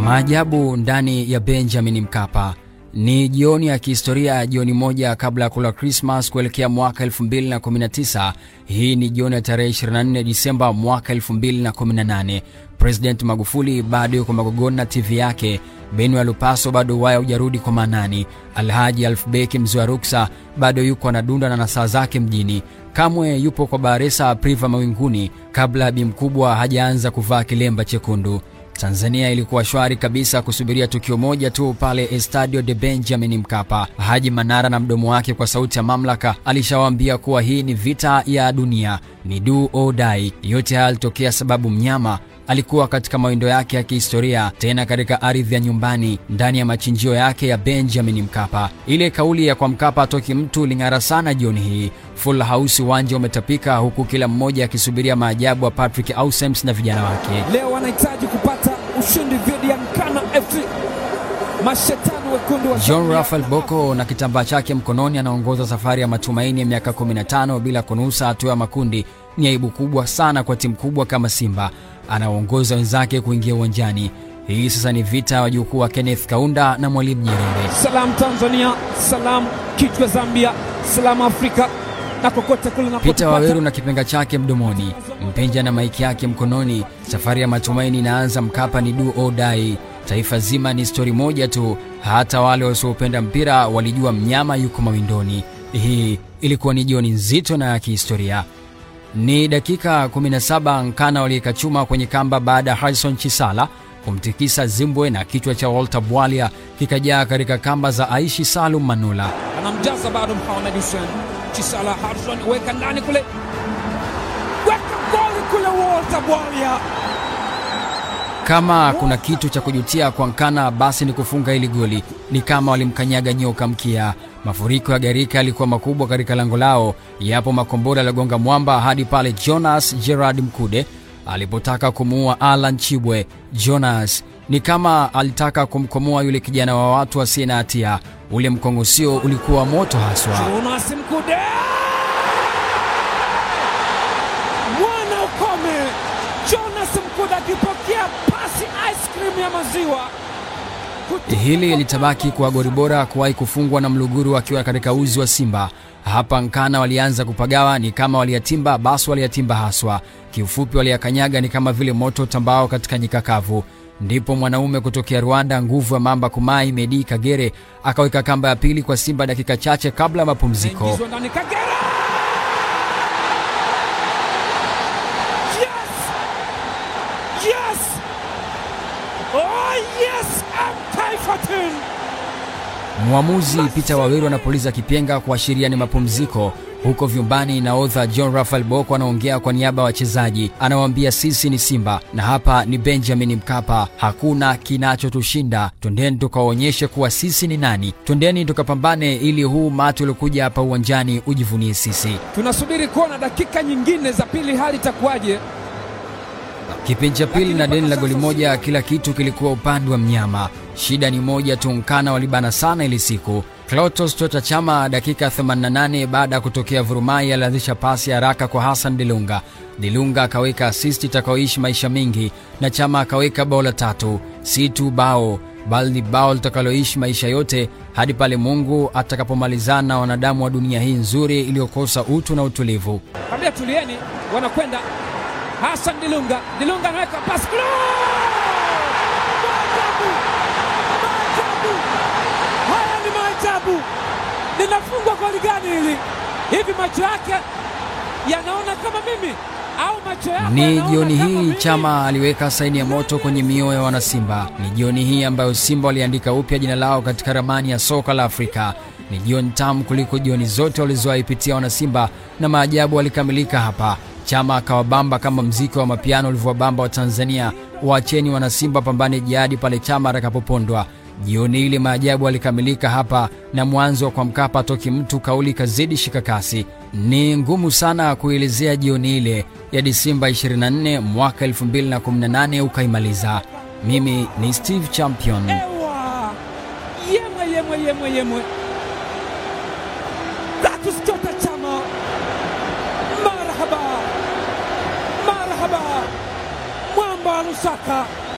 Maajabu ndani ya Benjamin Mkapa. Ni jioni ya kihistoria, jioni moja kabla ya kula Krismas kuelekea mwaka 2019. Hii ni jioni ya tarehe 24 Disemba mwaka 2018. President Magufuli bado yuko Magogoni na TV yake. Benu ya Lupaso bado waya hujarudi kwa Manani. Alhaji Alfbeki mzee wa ruksa bado yuko anadunda na nasaa zake mjini. Kamwe yupo kwa Baresa Priva mawinguni kabla bi mkubwa hajaanza kuvaa kilemba chekundu. Tanzania ilikuwa shwari kabisa kusubiria tukio moja tu pale Estadio de Benjamin Mkapa. Haji Manara na mdomo wake kwa sauti ya mamlaka alishawaambia kuwa hii ni vita ya dunia, ni do or die. Yote haya yalitokea sababu mnyama alikuwa katika mawindo yake ya kihistoria, tena katika ardhi ya nyumbani, ndani ya machinjio yake ya Benjamin Mkapa. Ile kauli ya kwa Mkapa atoki mtu ling'ara sana jioni hii. Full house, uwanja umetapika, huku kila mmoja akisubiria maajabu wa Patrick Ausems na vijana wake. Leo wanahitaji kupata ushindi dhidi ya Nkana FC. Mashetani wekundu wa John Rafael Boko na kitambaa chake mkononi anaongoza safari ya matumaini ya miaka 15 bila kunusa hatua ya makundi. Ni aibu kubwa sana kwa timu kubwa kama Simba, anaongoza wenzake kuingia uwanjani. Hii sasa ni vita ya wajukuu wa Kenneth Kaunda na Mwalimu Nyerere. Salam Tanzania, salam kichwa Zambia, salam Afrika na kokote kule na Peter Waweru na kipenga chake mdomoni, Mpenja na maiki yake mkononi. Safari ya matumaini inaanza. Mkapa ni do or die. Taifa zima ni stori moja tu, hata wale wasiopenda mpira walijua mnyama yuko mawindoni. Hii ilikuwa ni jioni nzito na ya kihistoria. Ni dakika 17 Nkana waliweka chuma kwenye kamba baada ya Harrison Chisala kumtikisa Zimbwe na kichwa cha Walter Bwalia kikajaa katika kamba za Aishi Salum Manula. anamjaza bado Mohamed Hussein Chisala Harrison, weka ndani kule, weka goli kule, Walter Bwalia Kama kuna kitu cha kujutia kwa Nkana basi ni kufunga hili goli. Ni kama walimkanyaga nyoka mkia. Mafuriko ya gharika yalikuwa makubwa katika lango lao, yapo makombora yaliyogonga mwamba hadi pale Jonas Gerard Mkude alipotaka kumuua Alan Chibwe. Jonas ni kama alitaka kumkomoa yule kijana wa watu asiye na hatia. Ule mkongosio ulikuwa moto haswa. Jonas Mkude mwana ukome. Jonas Mkude akipokea pasi ice cream ya maziwa Kutoka Hili litabaki kuwa goli bora kuwahi kufungwa na Mluguru akiwa katika uzi wa Simba. Hapa Nkana walianza kupagawa, ni kama waliyatimba, basi waliyatimba haswa. Kiufupi, waliyakanyaga ni kama vile moto tambao katika nyika kavu. Ndipo mwanaume kutokea Rwanda, nguvu ya mamba Kumai Medi Kagere akaweka kamba ya pili kwa Simba dakika chache kabla ya mapumziko. Ingizwa ndani Kagera. Yes! Yes! Oh yes! Mtaifatin! Mwamuzi Peter Waweru anapuliza kipenga kuashiria ni mapumziko. Huko vyumbani, nahodha John Rafael Boko anaongea kwa niaba ya wachezaji, anawaambia sisi ni Simba na hapa ni Benjamin Mkapa, hakuna kinachotushinda. Twendeni tukawaonyeshe kuwa sisi ni nani, twendeni tukapambane ili huu matu uliokuja hapa uwanjani ujivunie sisi. Tunasubiri kuona dakika nyingine za pili hali itakuwaje. Kipindi cha pili na deni la goli moja, kila kitu kilikuwa upande wa mnyama. Shida ni moja tu, Nkana walibana sana ili siku. Clatous Tota Chama dakika 88 baada ya kutokea vurumai alianzisha pasi ya haraka kwa Hassan Dilunga. Dilunga akaweka asisti itakayoishi maisha mengi na Chama akaweka bao la tatu, si tu bao bali ni bao litakaloishi maisha yote hadi pale Mungu atakapomalizana na wanadamu wa dunia hii nzuri iliyokosa utu na utulivu. Kabla tulieni, wanakwenda Hassan Dilunga. Dilunga anaweka pasi kule. Maajabu! Maajabu! Haya ni maajabu! Linafungwa goli gani hili? Hivi macho yake yanaona kama mimi au macho yako Ni yanaona jioni kama hii mimi? Chama aliweka saini ya moto kwenye mioyo ya wanasimba. Ni jioni hii ambayo Simba waliandika upya jina lao katika ramani ya soka la Afrika. Ni jioni tamu kuliko jioni zote walizowahi pitia wanasimba, na maajabu walikamilika hapa. Chama akawabamba kama mziki wa mapiano ulivyowabamba wa Tanzania. Waacheni wanasimba pambane jihadi pale Chama atakapopondwa. Jioni ile maajabu alikamilika hapa, na mwanzo wa kwa Mkapa toki mtu kauli kazidi shikakasi. Ni ngumu sana kuelezea jioni ile ya Disemba 24 mwaka 2018 ukaimaliza. Mimi ni Steve Champion. Ewa! Yemwe yemwe yemwe yemwe. Clatous Tota Chama. Marhaba. Marhaba. Mwamba wa Lusaka